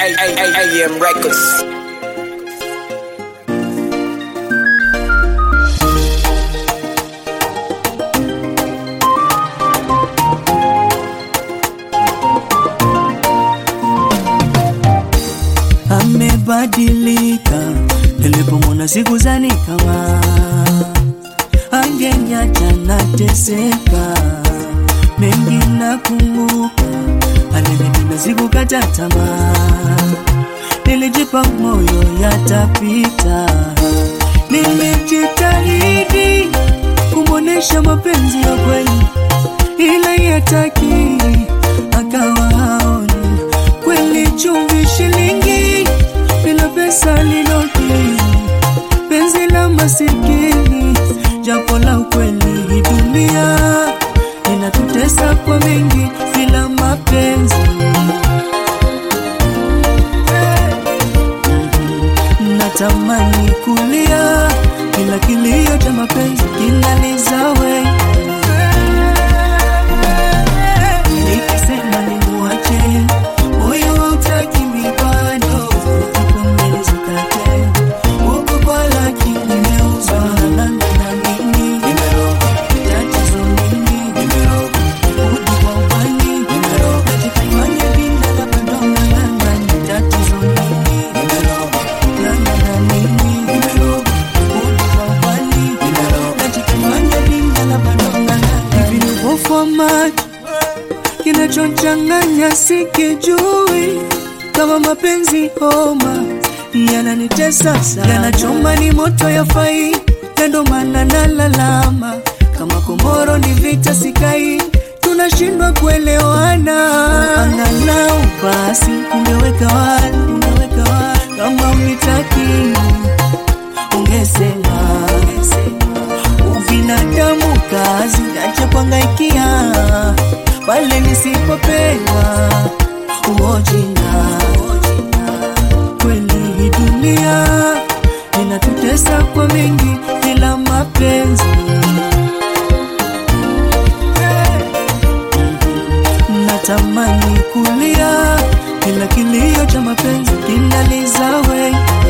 AM Records. amebadilika, nilipomwona sikuzani kama angeniacha nateseka. Mengi nakumbuka, alinipenda sikukata tamaa, nilijipa moyo yatapita, nilijitahidi kumwonesha mapenzi ya kweli, ila yataki akawa haoni kweli chumvi shilingi bila pesa linoki penzi la masikini japo la ukweli hii dunia inatutesa kwa mengi bila mapenzi natamani kulia kila kilio cha mapenzi kinalizawe nikisema nimuache moyo hautaki mibado uko mbele zikate uko kwa laki nimeuzwa na na mimi tatizo nini rudi kwa ubani najifanya binda la padonga langa ni tatizo nini langa na mimi rudi kwa ubani najifanya binda la padonga langa hivi ni upofu wa macho kinachochanganya sikijui kama mapenzi homa yananitesa sana, yanachoma ni moto ya fai, ndo maana nalalama kama komoro ni vita sikai, tunashindwa kuelewana. Angalau basi ungeweka wazi, ungeweka wazi kama unitaki ungesema ubinadamu kazi acha kuangaikia pale nisipopewa uojina kweli hii dunia inatutesa kwa mengi bila mapenzi natamani kulia kila kilio cha mapenzi kinalizawe